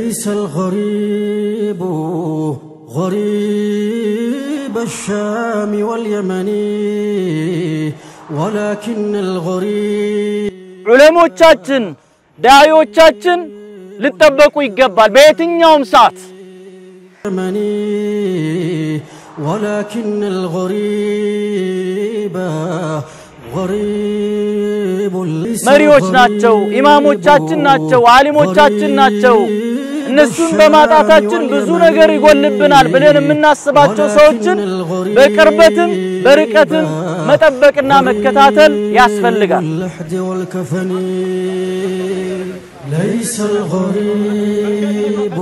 ليس الغريب غريب الشام واليمن ولكن الغريب ዑለሞቻችን ዳዒዎቻችን ሊጠበቁ ይገባል በየትኛውም ሰዓት اليمني ولكن الغريب غريب ليس መሪዎች الغريب ናቸው፣ ኢማሞቻችን ናቸው፣ አሊሞቻችን ናቸው። እነሱን በማጣታችን ብዙ ነገር ይጎልብናል ብለን የምናስባቸው ሰዎችን በቅርበትም በርቀትም መጠበቅና መከታተል ያስፈልጋል። اللحد والكفن ليس الغريب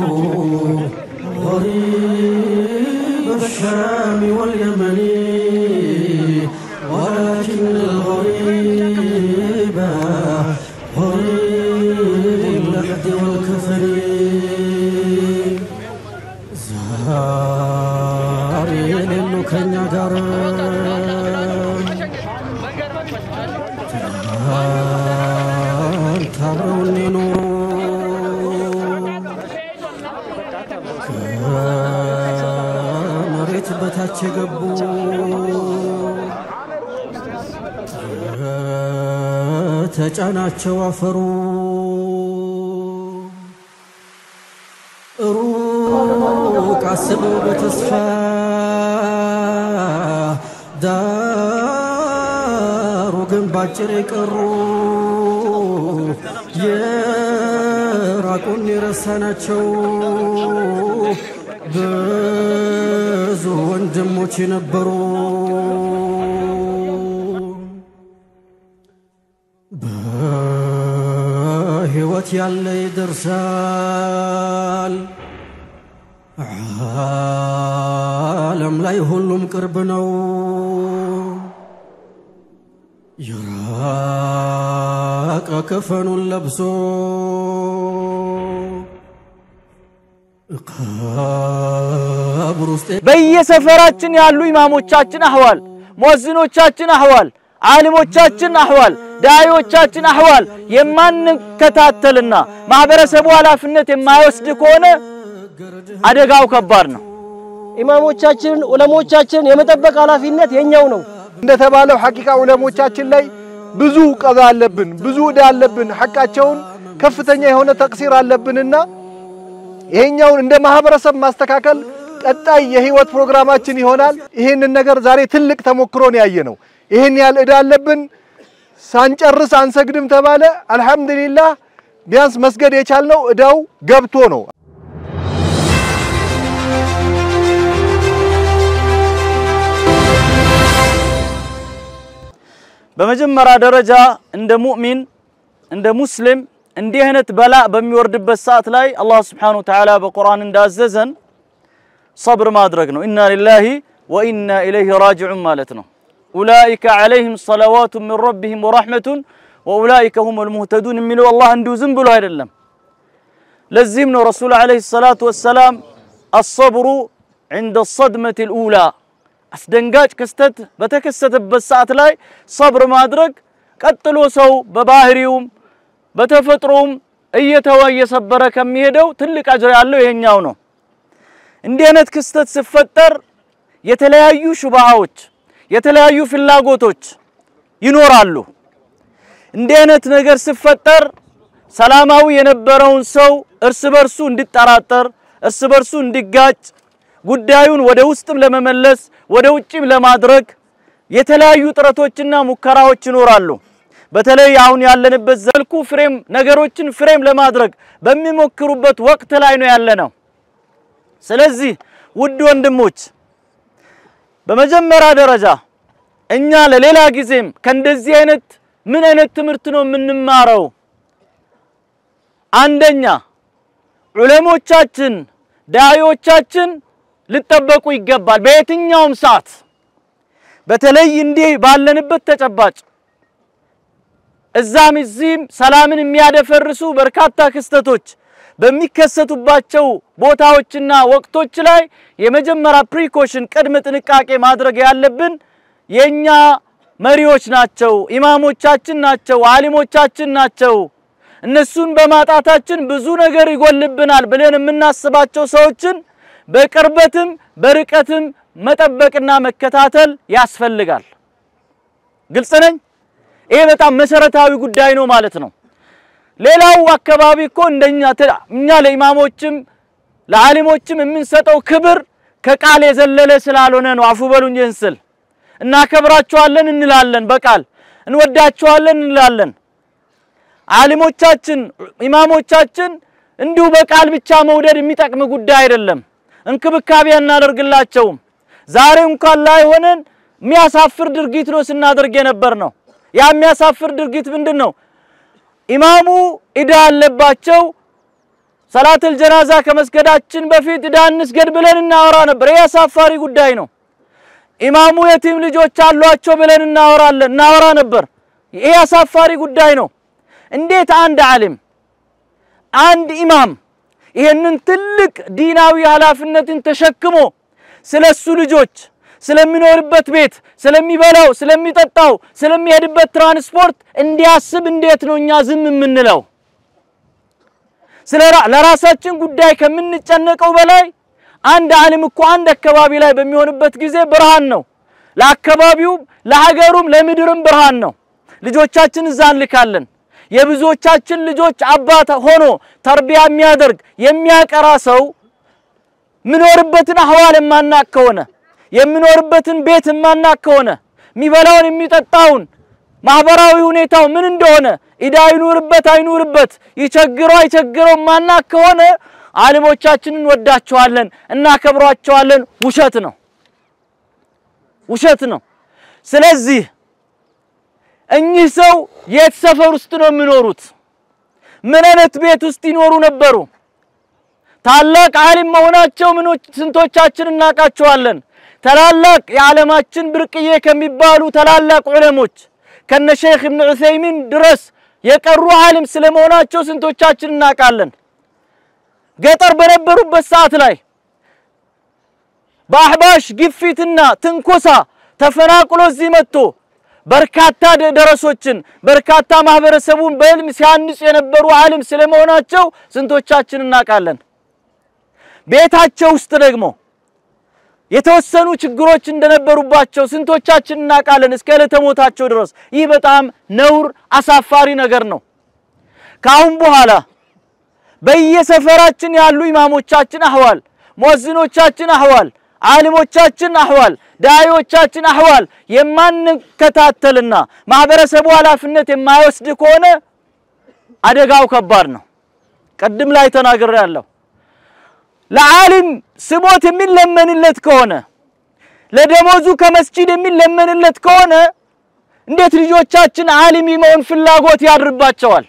غريب الشام واليمن ولكن الغريب غريب اللحد والكفن ዛሬ የሌሉ ከኛ ጋር ትናንት አብረውን የኖሩ ከመሬት በታች የገቡ ተጫናቸው አፈሩ ሩቅ አስበው በተስፋ ዳሩ ግን ባጭር የቀሩ የራቁን የረሳናቸው ብዙ ወንድሞች የነበሩ በሕይወት ያለ ይደርሳል። ዓለም ላይ ሁሉም ቅርብ ነው። የራቀ ከፈኑን ለብሶ ቀብር ውስጥ በየሰፈራችን ያሉ ኢማሞቻችን አህዋል፣ ሙአዚኖቻችን አህዋል፣ ዓሊሞቻችን አህዋል፣ ዳዒዎቻችን አህዋል የማንከታተልና ማህበረሰቡ ኃላፊነት የማይወስድ ከሆነ አደጋው ከባድ ነው። ኢማሞቻችንን ዑለሞቻችንን የመጠበቅ ኃላፊነት የኛው ነው። እንደተባለው ሐቂቃ ዑለሞቻችን ላይ ብዙ ቀዛ አለብን፣ ብዙ ዕዳ አለብን። ሐቃቸውን ከፍተኛ የሆነ ተቅሲር አለብንና ይሄኛውን እንደ ማህበረሰብ ማስተካከል ቀጣይ የህይወት ፕሮግራማችን ይሆናል። ይሄንን ነገር ዛሬ ትልቅ ተሞክሮን ያየ ነው። ይሄን ያህል ዕዳ አለብን፣ ሳንጨርስ አንሰግድም ተባለ። አልሐምዱሊላህ ቢያንስ መስገድ የቻልነው ዕዳው ገብቶ ነው። በመጀመሪያ ደረጃ እንደ ሙእሚን እንደ ሙስሊም እንዲህ አይነት በላ በሚወርድበት ሰዓት ላይ አላህ ስብሓነሁ ወተዓላ በቁርአን እንዳዘዘን ሰብር ማድረግ ነው። ኢና ሊላሂ ወኢና ኢለይሂ ራጂዑን ማለት ነው። ኡላኢከ ዐለይሂም ሰለዋቱ ሚን ረቢሂም ወረሕመቱን ወኡላኢከ ሁሙል ሙህተዱን የሚለው አላህ እንዲሁ ዝም ብሎ አይደለም። ለዚህም ነው ረሱል ዐለይሂ ሰላቱ ወሰላም አሰብሩ ዐንደ ሰድመቲ ልኡላ አስደንጋጭ ክስተት በተከሰተበት ሰዓት ላይ ሰብር ማድረግ ቀጥሎ ሰው በባህሪውም በተፈጥሮም እየተወ እየሰበረ ከሚሄደው ትልቅ አጅር ያለው ይሄኛው ነው። እንዲህ አይነት ክስተት ሲፈጠር የተለያዩ ሹብሃዎች፣ የተለያዩ ፍላጎቶች ይኖራሉ። እንዲህ አይነት ነገር ሲፈጠር ሰላማዊ የነበረውን ሰው እርስ በርሱ እንዲጠራጠር፣ እርስ በርሱ እንዲጋጭ ጉዳዩን ወደ ውስጥም ለመመለስ ወደ ውጭም ለማድረግ የተለያዩ ጥረቶችና ሙከራዎች ይኖራሉ። በተለይ አሁን ያለንበት ዘልኩ ፍሬም ነገሮችን ፍሬም ለማድረግ በሚሞክሩበት ወቅት ላይ ነው ያለነው። ስለዚህ ውድ ወንድሞች በመጀመሪያ ደረጃ እኛ ለሌላ ጊዜም ከእንደዚህ አይነት ምን አይነት ትምህርት ነው የምንማረው? አንደኛ ዑለሞቻችን ዳዒዎቻችን ሊጠበቁ ይገባል በየትኛውም ሰዓት። በተለይ እንዲህ ባለንበት ተጨባጭ እዛም እዚህም ሰላምን የሚያደፈርሱ በርካታ ክስተቶች በሚከሰቱባቸው ቦታዎችና ወቅቶች ላይ የመጀመሪያ ፕሪኮሽን ቅድመ ጥንቃቄ ማድረግ ያለብን የኛ መሪዎች ናቸው፣ ኢማሞቻችን ናቸው፣ አሊሞቻችን ናቸው። እነሱን በማጣታችን ብዙ ነገር ይጎልብናል ብለን የምናስባቸው ሰዎችን በቅርበትም በርቀትም መጠበቅና መከታተል ያስፈልጋል። ግልጽ ነኝ። ይሄ በጣም መሰረታዊ ጉዳይ ነው ማለት ነው። ሌላው አካባቢ እኮ እንደኛ እኛ ለኢማሞችም ለዓሊሞችም የምንሰጠው ክብር ከቃል የዘለለ ስላልሆነ ነው። አፉ በሉኝ ይህን ስል እናከብራቸዋለን እንላለን፣ በቃል እንወዳቸዋለን እንላለን። ዓሊሞቻችን ኢማሞቻችን እንዲሁ በቃል ብቻ መውደድ የሚጠቅም ጉዳይ አይደለም። እንክብካቤ እናደርግላቸውም። ዛሬ እንኳን ላይ ሆነን የሚያሳፍር ድርጊት ነው ስናደርግ የነበር ነው። ያ የሚያሳፍር ድርጊት ምንድን ነው? ኢማሙ ዕዳ አለባቸው። ሰላተል ጀናዛ ከመስገዳችን በፊት ዕዳ እንስገድ ብለን እናወራ ነበር። ይህ አሳፋሪ ጉዳይ ነው። ኢማሙ የቲም ልጆች አሏቸው ብለን እናወራለን እናወራ ነበር። ይህ አሳፋሪ ጉዳይ ነው። እንዴት አንድ ዓሊም አንድ ኢማም ይህንን ትልቅ ዲናዊ ኃላፊነትን ተሸክሞ ስለሱ ልጆች ስለሚኖርበት ቤት፣ ስለሚበላው፣ ስለሚጠጣው፣ ስለሚሄድበት ትራንስፖርት እንዲያስብ እንዴት ነው እኛ ዝም የምንለው? ስለ ለራሳችን ጉዳይ ከምንጨነቀው በላይ አንድ ዓሊም እኮ አንድ አካባቢ ላይ በሚሆንበት ጊዜ ብርሃን ነው። ለአካባቢውም፣ ለሀገሩም፣ ለምድርም ብርሃን ነው። ልጆቻችን እዛ እንልካለን። የብዙዎቻችን ልጆች አባት ሆኖ ተርቢያ የሚያደርግ የሚያቀራ ሰው ምኖርበትን አህዋል የማናቅ ከሆነ የሚኖርበትን ቤት የማናቅ ከሆነ የሚበላውን የሚጠጣውን ማህበራዊ ሁኔታው ምን እንደሆነ ኢዳ ይኑርበት አይኑርበት ይቸግረው አይቸግረው ማናቅ ከሆነ ዓሊሞቻችንን እንወዳቸዋለን እናከብሯቸዋለን። ውሸት ነው፣ ውሸት ነው። ስለዚህ እኚህ ሰው የት ሰፈር ውስጥ ነው የሚኖሩት? ምን አይነት ቤት ውስጥ ይኖሩ ነበሩ? ታላቅ ዓሊም መሆናቸው ምኖች ስንቶቻችን እናውቃቸዋለን? ታላላቅ የዓለማችን ብርቅዬ ከሚባሉ ታላላቅ ዑለሞች ከነ ሼክ ኢብኑ ዑሰይሚን ድረስ የቀሩ ዓሊም ስለመሆናቸው ስንቶቻችን እናውቃለን? ገጠር በነበሩበት ሰዓት ላይ በአህባሽ ግፊትና ትንኮሳ ተፈናቅሎ እዚህ መጥቶ በርካታ ደረሶችን በርካታ ማህበረሰቡን በዕልም ሲያንጹ የነበሩ ዓሊም ስለመሆናቸው ስንቶቻችን እናውቃለን? ቤታቸው ውስጥ ደግሞ የተወሰኑ ችግሮች እንደነበሩባቸው ስንቶቻችን እናውቃለን? እስከ ዕለተ ሞታቸው ድረስ። ይህ በጣም ነውር አሳፋሪ ነገር ነው። ከአሁን በኋላ በየሰፈራችን ያሉ ኢማሞቻችን አህዋል፣ ሙእዚኖቻችን አህዋል፣ ዓሊሞቻችን አህዋል፣ ዳዒዎቻችን አህዋል የማንከታተልና ማህበረሰቡ ኃላፊነት የማይወስድ ከሆነ አደጋው ከባድ ነው። ቅድም ላይ ተናግሬያለሁ። ለዓሊም ስሞት የሚለመንለት ከሆነ ለደሞዙ ከመስጂድ የሚለመንለት ከሆነ እንዴት ልጆቻችን ዓሊም የመሆን ፍላጎት ያድርባቸዋል?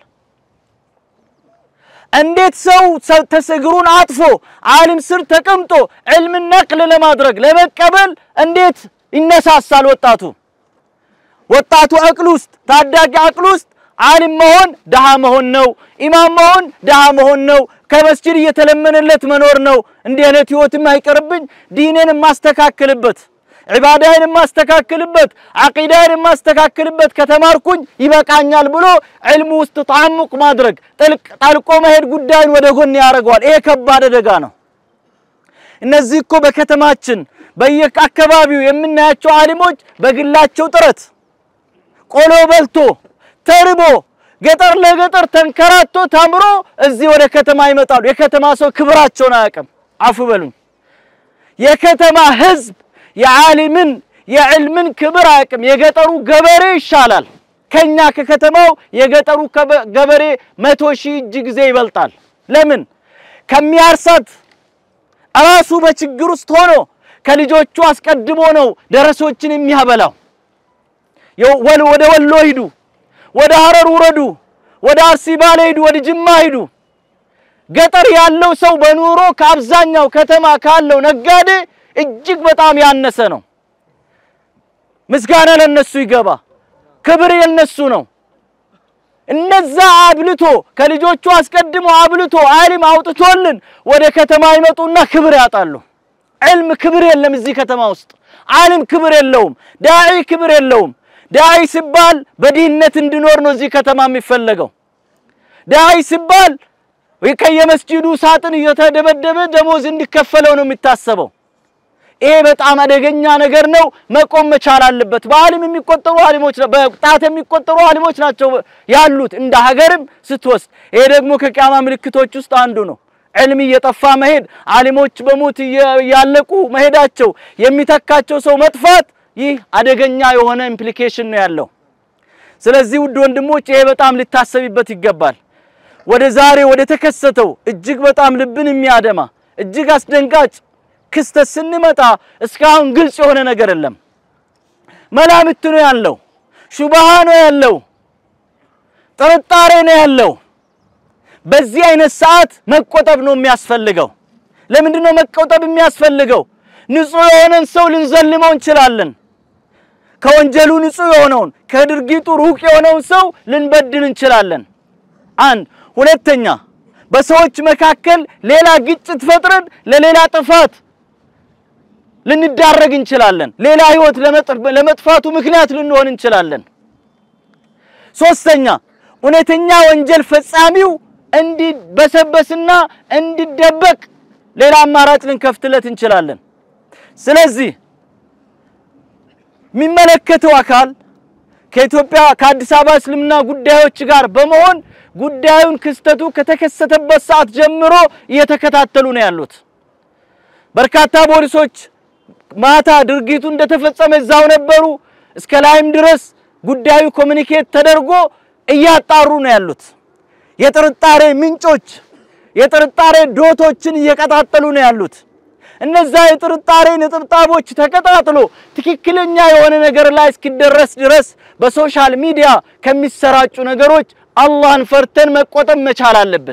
እንዴት ሰው ተስግሩን አጥፎ ዓሊም ስር ተቀምጦ ዕልምን ነቅል ለማድረግ ለመቀበል እንዴት ይነሳሳል? ወጣቱ ወጣቱ አቅል ውስጥ ታዳጊ አቅል ውስጥ ዓሊም መሆን ደሃ መሆን ነው። ኢማም መሆን ደሃ መሆን ነው። ከመስጂድ እየተለመነለት መኖር ነው። እንዲህ አይነት ህይወትም አይቀርብኝ፣ ዲኔን የማስተካክልበት ዒባዳዬን የማስተካክልበት ዓቂዳዬን የማስተካክልበት ከተማርኩኝ ይበቃኛል ብሎ ዕልሙ ውስጥ ተዓሙቅ ማድረግ ጠልቆ መሄድ ጉዳይን ወደ ጎን ያደርገዋል። ይሄ ከባድ አደጋ ነው። እነዚህ እኮ በከተማችን በየአካባቢው የምናያቸው ዓሊሞች በግላቸው ጥረት ቆሎ በልቶ ተርቦ ገጠር ለገጠር ተንከራቶ ተምሮ እዚህ ወደ ከተማ ይመጣሉ። የከተማ ሰው ክብራቸውን አያውቅም። አፉ በሉኝ። የከተማ ህዝብ የዓሊምን የዕልምን ክብር አያውቅም። የገጠሩ ገበሬ ይሻላል ከኛ ከከተማው የገጠሩ ገበሬ መቶ ሺህ እጅ ጊዜ ይበልጣል። ለምን? ከሚያርሳት ራሱ በችግር ውስጥ ሆኖ ከልጆቹ አስቀድሞ ነው ደረሶችን የሚያበላው። ወደ ወሎ ሂዱ፣ ወደ ሀረር ውረዱ፣ ወደ አርሲ ባሌ ሂዱ፣ ወደ ጅማ ሂዱ። ገጠር ያለው ሰው በኑሮ ከአብዛኛው ከተማ ካለው ነጋዴ እጅግ በጣም ያነሰ ነው። ምስጋና ለነሱ ይገባ፣ ክብር የነሱ ነው። እነዛ አብልቶ ከልጆቹ አስቀድሞ አብልቶ ዓሊም አውጥቶልን ወደ ከተማ ይመጡና ክብር ያጣሉ። ዕልም ክብር የለም እዚህ ከተማ ውስጥ። ዓሊም ክብር የለውም። ዳዒ ክብር የለውም። ዳዒ ሲባል በድህነት እንዲኖር ነው እዚህ ከተማ የሚፈለገው። ዳይ ሲባል ከየመስጂዱ ሳጥን እየተደበደበ ደሞዝ እንዲከፈለው ነው የሚታሰበው። ይሄ በጣም አደገኛ ነገር ነው። መቆም መቻል አለበት። በአሊም የሚቆጠሩ አሊሞች በጣት የሚቆጠሩ አሊሞች ናቸው ያሉት እንደ ሀገርም ስትወስድ። ይሄ ደግሞ ከቂያማ ምልክቶች ውስጥ አንዱ ነው። ዕልም እየጠፋ መሄድ፣ አሊሞች በሞት እያለቁ መሄዳቸው፣ የሚተካቸው ሰው መጥፋት፣ ይህ አደገኛ የሆነ ኢምፕሊኬሽን ነው ያለው። ስለዚህ ውድ ወንድሞች ይሄ በጣም ሊታሰብበት ይገባል። ወደ ዛሬ ወደ ተከሰተው እጅግ በጣም ልብን የሚያደማ እጅግ አስደንጋጭ ክስተት ስንመጣ እስካሁን ግልጽ የሆነ ነገር የለም። መላምት ነው ያለው፣ ሹብሃ ነው ያለው፣ ጥርጣሬ ነው ያለው። በዚህ አይነት ሰዓት መቆጠብ ነው የሚያስፈልገው። ለምንድን ነው መቆጠብ የሚያስፈልገው? ንጹህ የሆነን ሰው ልንዘልመው እንችላለን። ከወንጀሉ ንጹህ የሆነውን ከድርጊቱ ሩቅ የሆነውን ሰው ልንበድል እንችላለን። አንድ ሁለተኛ፣ በሰዎች መካከል ሌላ ግጭት ፈጥረን ለሌላ ጥፋት ልንዳረግ እንችላለን። ሌላ ህይወት ለመጥፋቱ ምክንያት ልንሆን እንችላለን። ሶስተኛ እውነተኛ ወንጀል ፈጻሚው እንዲበሰበስና እንዲደበቅ ሌላ አማራጭ ልንከፍትለት እንችላለን። ስለዚህ የሚመለከተው አካል ከኢትዮጵያ ከአዲስ አበባ እስልምና ጉዳዮች ጋር በመሆን ጉዳዩን ክስተቱ ከተከሰተበት ሰዓት ጀምሮ እየተከታተሉ ነው ያሉት። በርካታ ፖሊሶች ማታ ድርጊቱ እንደተፈጸመ እዛው ነበሩ። እስከ ላይም ድረስ ጉዳዩ ኮሚኒኬት ተደርጎ እያጣሩ ነው ያሉት። የጥርጣሬ ምንጮች የጥርጣሬ ዶቶችን እየቀጣጠሉ ነው ያሉት። እነዛ የጥርጣሬ ነጥብጣቦች ተቀጣጥሎ ትክክለኛ የሆነ ነገር ላይ እስኪደረስ ድረስ በሶሻል ሚዲያ ከሚሰራጩ ነገሮች አላህን ፈርተን መቆጠብ መቻል አለብን።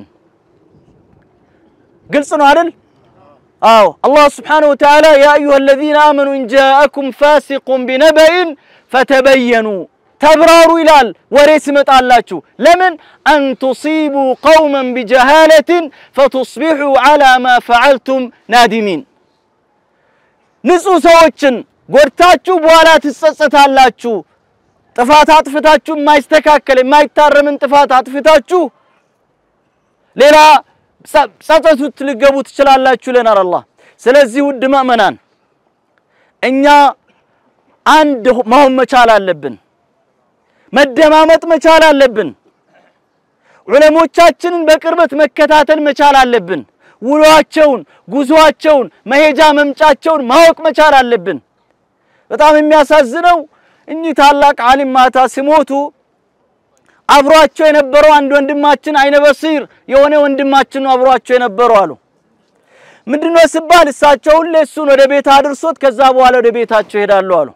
ግልጽ ነው አይደል? አዎ አላህ ስብሓነሁ ወተዓላ ያ አዩሃ አለዚነ አመኑ ኢን ጃአኩም ፋሲቁን ቢነበኢን ፈተበየኑ ተብራሩ ይላል። ወሬ ሲመጣላችሁ ለምን አን ቱሲቡ ቀውመን ቢጀሃለትን ፈቱስቢሑ ዐላ ማ ፈዐልቱም ናዲሚን። ንጹህ ሰዎችን ጎድታችሁ በኋላ ትጸጸታላችሁ። ጥፋት አጥፍታችሁ የማይስተካከል የማይታረምን ጥፋት አጥፍታችሁ ሌላ ጸጸቱት ልገቡ ትችላላችሁ ይለናል አላህ። ስለዚህ ውድ ምእመናን እኛ አንድ መሆን መቻል አለብን። መደማመጥ መቻል አለብን። ዑለሞቻችንን በቅርበት መከታተል መቻል አለብን። ውሏቸውን፣ ጉዞአቸውን፣ መሄጃ መምጫቸውን ማወቅ መቻል አለብን። በጣም የሚያሳዝነው እኚህ ታላቅ ዓሊም ማታ ሲሞቱ አብሯቸው የነበረው አንድ ወንድማችን አይነ በሲር የሆነ ወንድማችን ነው አብሯቸው የነበረው አሉ። ምንድነው ሲባል እሳቸው ሁሌ እሱን ወደ ቤት አድርሶት ከዛ በኋላ ወደ ቤታቸው ይሄዳሉ አሉ።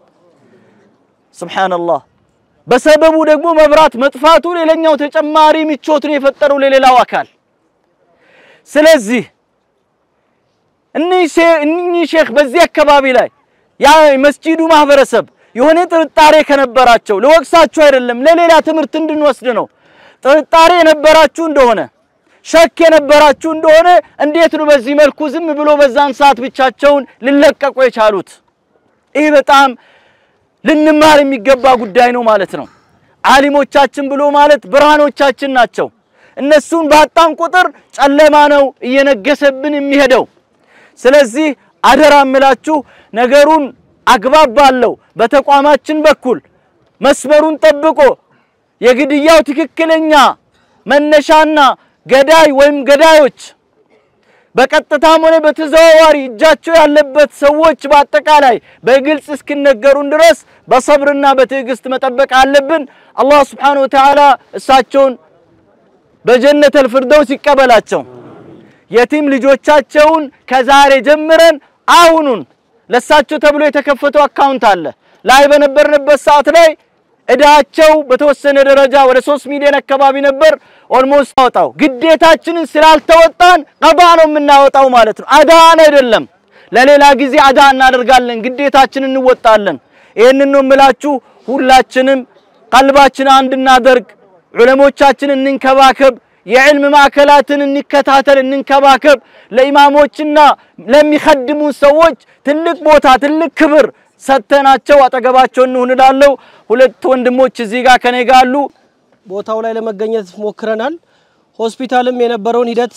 ሱብሃንአላህ። በሰበቡ ደግሞ መብራት መጥፋቱ ሌላኛው ተጨማሪ ምቾትን የፈጠረው ለሌላው አካል። ስለዚህ እኒህ ሼክ በዚህ አካባቢ ላይ ያ መስጂዱ ማህበረሰብ የሆነ ጥርጣሬ ከነበራቸው ልወቅሳችሁ አይደለም፣ ለሌላ ትምህርት እንድንወስድ ነው። ጥርጣሬ የነበራችሁ እንደሆነ ሸክ የነበራችሁ እንደሆነ እንዴት ነው በዚህ መልኩ ዝም ብሎ በዛን ሰዓት ብቻቸውን ሊለቀቁ የቻሉት? ይህ በጣም ልንማር የሚገባ ጉዳይ ነው ማለት ነው። ዓሊሞቻችን ብሎ ማለት ብርሃኖቻችን ናቸው። እነሱን ባጣን ቁጥር ጨለማ ነው እየነገሰብን የሚሄደው። ስለዚህ አደራ እምላችሁ ነገሩን አግባብ ባለው በተቋማችን በኩል መስመሩን ጠብቆ የግድያው ትክክለኛ መነሻና ገዳይ ወይም ገዳዮች በቀጥታም ሆነ በተዘዋዋሪ እጃቸው ያለበት ሰዎች በአጠቃላይ በግልጽ እስኪነገሩን ድረስ በሰብርና በትዕግስት መጠበቅ አለብን። አላህ ስብሓነሁ ወተዓላ እሳቸውን በጀነተል ፊርደውስ ይቀበላቸው። የቲም ልጆቻቸውን ከዛሬ ጀምረን አሁኑን ለሳቸው ተብሎ የተከፈተው አካውንት አለ ላይ በነበርንበት ሰዓት ላይ እዳቸው በተወሰነ ደረጃ ወደ ሶስት ሚሊዮን አካባቢ ነበር። ኦልሞስት አወጣው ግዴታችንን ስላልተወጣን ቀዳ ነው የምናወጣው ማለት ነው። አዳን አይደለም። ለሌላ ጊዜ አዳ እናደርጋለን፣ ግዴታችንን እንወጣለን። ይህንን ነው የምላችሁ። ሁላችንም ቀልባችን አንድ እናደርግ፣ ዑለሞቻችን እንንከባከብ፣ የዕልም ማዕከላትን እንከታተል፣ እንንከባከብ። ለኢማሞችና ለሚኸድሙ ሰዎች ትልቅ ቦታ ትልቅ ክብር ሰተናቸው አጠገባቸው እንሁን እላለሁ። ሁለት ወንድሞች እዚህ ጋር ከኔ ጋር አሉ። ቦታው ላይ ለመገኘት ሞክረናል። ሆስፒታልም የነበረውን ሂደት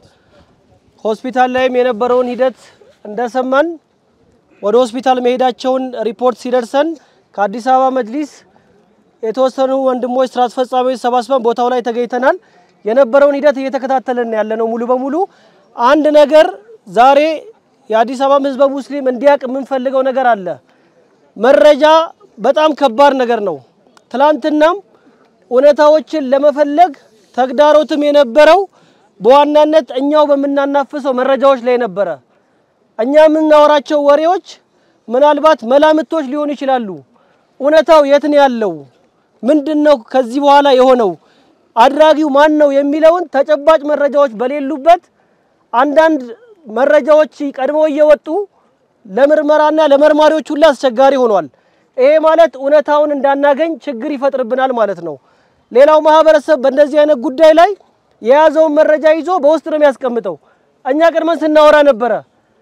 ሆስፒታል ላይም የነበረውን ሂደት እንደሰማን ወደ ሆስፒታል መሄዳቸውን ሪፖርት ሲደርሰን ከአዲስ አበባ መጅሊስ የተወሰኑ ወንድሞች ስራ አስፈጻሚዎች ሰባስበን ቦታው ላይ ተገኝተናል። የነበረውን ሂደት እየተከታተልን ያለነው ሙሉ በሙሉ አንድ ነገር ዛሬ የአዲስ አበባ ህዝበ ሙስሊም እንዲያውቅ የምንፈልገው ነገር አለ። መረጃ በጣም ከባድ ነገር ነው። ትላንትናም እውነታዎችን ለመፈለግ ተግዳሮትም የነበረው በዋናነት እኛው በምናናፍሰው መረጃዎች ላይ ነበረ። እኛ የምናወራቸው ወሬዎች ምናልባት መላምቶች ሊሆኑ ይችላሉ። እውነታው የት ነው ያለው? ምንድን ነው ከዚህ በኋላ የሆነው? አድራጊው ማን ነው የሚለውን ተጨባጭ መረጃዎች በሌሉበት አንዳንድ መረጃዎች ቀድመው እየወጡ ለምርመራና ለመርማሪዎች ሁሉ አስቸጋሪ ሆኗል። ይሄ ማለት እውነታውን እንዳናገኝ ችግር ይፈጥርብናል ማለት ነው። ሌላው ማህበረሰብ በእንደዚህ አይነት ጉዳይ ላይ የያዘውን መረጃ ይዞ በውስጥ ነው የሚያስቀምጠው። እኛ ቀድመን ስናወራ ነበረ።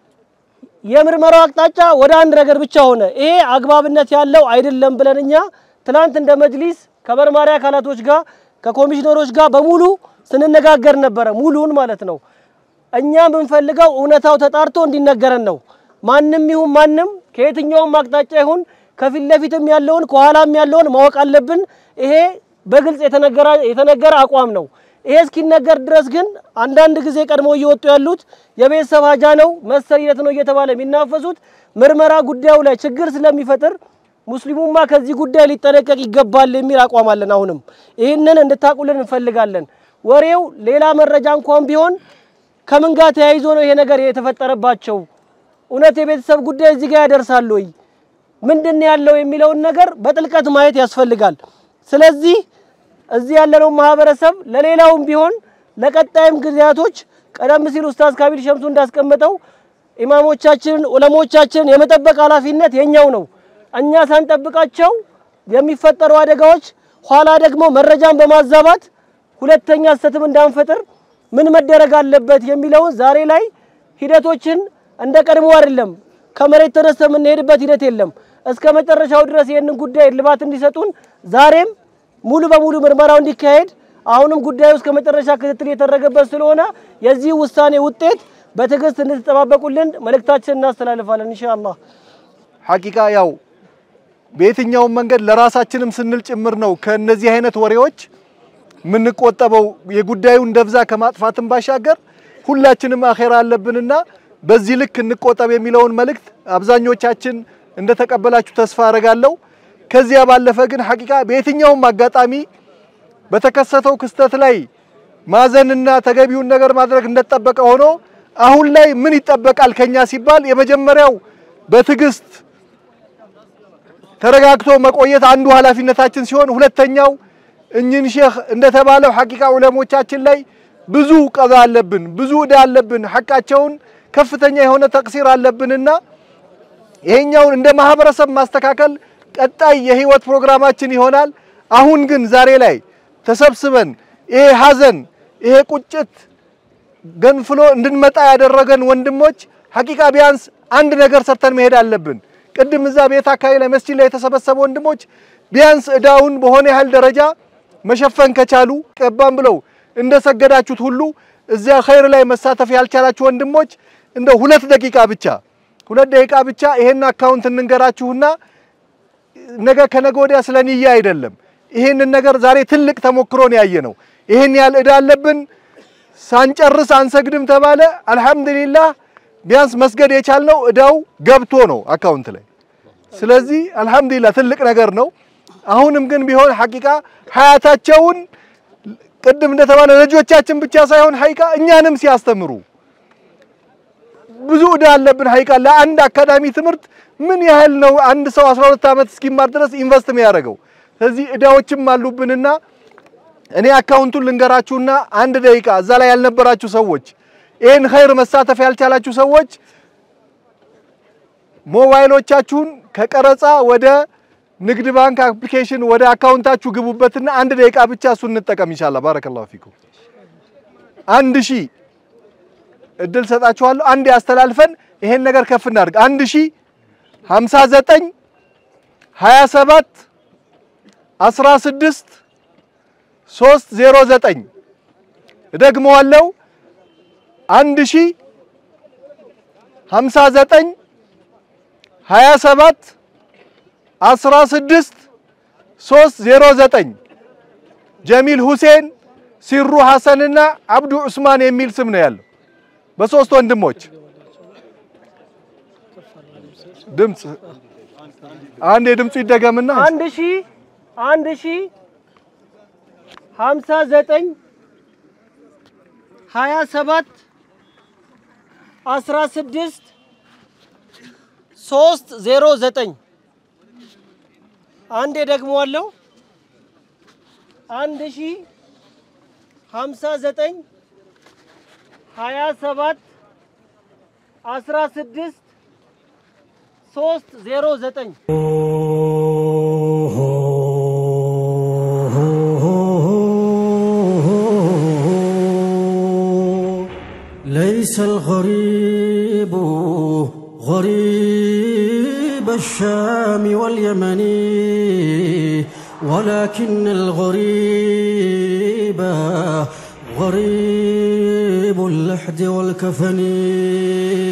የምርመራው አቅጣጫ ወደ አንድ ነገር ብቻ ሆነ። ይሄ አግባብነት ያለው አይደለም ብለን እኛ ትናንት እንደ መጅሊስ ከመርማሪ አካላቶች ጋር ከኮሚሽነሮች ጋር በሙሉ ስንነጋገር ነበረ። ሙሉን ማለት ነው። እኛ የምንፈልገው እውነታው ተጣርቶ እንዲነገረን ነው። ማንም ይሁን ማንም ከየትኛውም አቅጣጫ ይሁን ከፊት ለፊትም ያለውን ከኋላም ያለውን ማወቅ አለብን። ይሄ በግልጽ የተነገረ አቋም ነው። ይሄ እስኪነገር ድረስ ግን አንዳንድ ጊዜ ቀድሞ እየወጡ ያሉት የቤተሰብ ሀጃ ነው መሰል ሂደት ነው እየተባለ የሚናፈሱት ምርመራ ጉዳዩ ላይ ችግር ስለሚፈጥር ሙስሊሙማ ከዚህ ጉዳይ ሊጠነቀቅ ይገባል የሚል አቋም አለን። አሁንም ይህንን እንድታቁልን እንፈልጋለን። ወሬው ሌላ መረጃ እንኳን ቢሆን ከምን ጋር ተያይዞ ነው ይሄ ነገር የተፈጠረባቸው? እውነት የቤተሰብ ጉዳይ እዚህ ጋር ያደርሳል ወይ? ምንድን ነው ያለው የሚለውን ነገር በጥልቀት ማየት ያስፈልጋል። ስለዚህ እዚህ ያለነው ማህበረሰብ ለሌላውም ቢሆን ለቀጣይም ጊዜያቶች ቀደም ሲል ኡስታዝ ካቢል ሸምሱ እንዳስቀመጠው ኢማሞቻችንን ዑለሞቻችንን የመጠበቅ ኃላፊነት የኛው ነው። እኛ ሳንጠብቃቸው የሚፈጠሩ አደጋዎች ኋላ ደግሞ መረጃን በማዛባት ሁለተኛ ስህተትም እንዳንፈጥር ምን መደረግ አለበት የሚለውን ዛሬ ላይ ሂደቶችን እንደ ቀድሞ አይደለም። ከመሬት ተነስተ የምንሄድበት ሂደት የለም። እስከ መጨረሻው ድረስ ይህንን ጉዳይ እልባት እንዲሰጡን ዛሬም ሙሉ በሙሉ ምርመራው እንዲካሄድ አሁንም ጉዳዩ እስከ መጨረሻ ክትትል የተደረገበት ስለሆነ የዚህ ውሳኔ ውጤት በትዕግስት እንድትጠባበቁልን መልእክታችን እናስተላልፋለን ኢንሻአላህ። ሐቂቃ ያው በየትኛውም መንገድ ለራሳችንም ስንል ጭምር ነው ከነዚህ አይነት ወሬዎች የምንቆጠበው የጉዳዩን ደብዛ ከማጥፋትም ባሻገር ሁላችንም አኼራ አለብንና በዚህ ልክ እንቆጠብ የሚለውን መልእክት አብዛኞቻችን እንደተቀበላችሁ ተስፋ አደርጋለሁ። ከዚያ ባለፈ ግን ሐቂቃ በየትኛውም አጋጣሚ በተከሰተው ክስተት ላይ ማዘንና ተገቢውን ነገር ማድረግ እንደተጠበቀ ሆኖ አሁን ላይ ምን ይጠበቃል ከኛ ሲባል የመጀመሪያው በትዕግስት ተረጋግቶ መቆየት አንዱ ኃላፊነታችን ሲሆን ሁለተኛው እኝን ሼህ እንደተባለው ሐቂቃ ዑለሞቻችን ላይ ብዙ ቀዛ አለብን፣ ብዙ ዕዳ አለብን፣ ሐቃቸውን ከፍተኛ የሆነ ተቅሲር አለብንና ይሄኛውን እንደ ማህበረሰብ ማስተካከል ቀጣይ የህይወት ፕሮግራማችን ይሆናል። አሁን ግን ዛሬ ላይ ተሰብስበን ይሄ ሐዘን ይሄ ቁጭት ገንፍሎ እንድንመጣ ያደረገን ወንድሞች ሐቂቃ ቢያንስ አንድ ነገር ሰርተን መሄድ አለብን። ቅድም እዛ ቤት አካባቢ ላይ መስጂድ ላይ የተሰበሰቡ ወንድሞች ቢያንስ እዳውን በሆነ ያህል ደረጃ መሸፈን ከቻሉ ቀባም ብለው እንደሰገዳችሁት ሁሉ እዚያ ኸይር ላይ መሳተፍ ያልቻላችሁ ወንድሞች እንደ ሁለት ደቂቃ ብቻ ሁለት ደቂቃ ብቻ ይሄን አካውንት እንንገራችሁና ነገ ከነገ ወዲያ ስለ ንያ አይደለም። ይሄንን ነገር ዛሬ ትልቅ ተሞክሮን ያየ ነው። ይሄን ያህል እዳ አለብን ሳንጨርስ አንሰግድም ተባለ። አልሐምዱሊላህ ቢያንስ መስገድ የቻልነው እዳው ገብቶ ነው አካውንት ላይ። ስለዚህ አልሐምዱሊላህ ትልቅ ነገር ነው። አሁንም ግን ቢሆን ሐቂቃ ሀያታቸውን ቅድም እንደተባለ ልጆቻችን ብቻ ሳይሆን ሐቂቃ እኛንም ሲያስተምሩ ብዙ እዳ አለብን። ሐቂቃ ለአንድ አካዳሚ ትምህርት ምን ያህል ነው አንድ ሰው 12 ዓመት እስኪማር ድረስ ኢንቨስት የሚያደርገው? ስለዚህ እዳዎችም አሉብንና እኔ አካውንቱን ልንገራችሁና አንድ ደቂቃ እዛ ላይ ያልነበራችሁ ሰዎች ይህን ኸይር መሳተፍ ያልቻላችሁ ሰዎች ሞባይሎቻችሁን ከቀረጻ ወደ ንግድ ባንክ አፕሊኬሽን ወደ አካውንታችሁ ግቡበትና አንድ ደቂቃ ብቻ እሱን እንጠቀም ኢንሻአላህ። ባረከላሁ ፊኩም። አንድ ሺህ እድል ሰጣችኋለሁ። አንድ ያስተላልፈን ይሄን ነገር ከፍ እናድርግ። አንድ ሺህ ሀምሳ ዘጠኝ ሀያ ሰባት አስራ ስድስት ሶስት ዜሮ ዘጠኝ እደግመዋለሁ አንድ ሺ ሀምሳ ዘጠኝ ሀያ ሰባት አስራ ስድስት ሶስት ዜሮ ዘጠኝ ጀሚል ሁሴን ሲሩ ሐሰንና አብዱ ዑስማን የሚል ስም ነው ያለው በሶስት ወንድሞች ድምፅ አንድ የድምፁ ይደገምና አንድ ሺ አንድ ሺ ሀምሳ ዘጠኝ ሀያ ሰባት አስራ ስድስት ሶስት ዜሮ ዘጠኝ አንዴ ደግመዋለሁ። አንድ ሺ ሀምሳ ዘጠኝ ሀያ ሰባት አስራ ስድስት ሶስት ዜሮ ዘጠኝ ليس الغريب غريب الشام واليمن ولكن الغريب غريب اللحد والكفن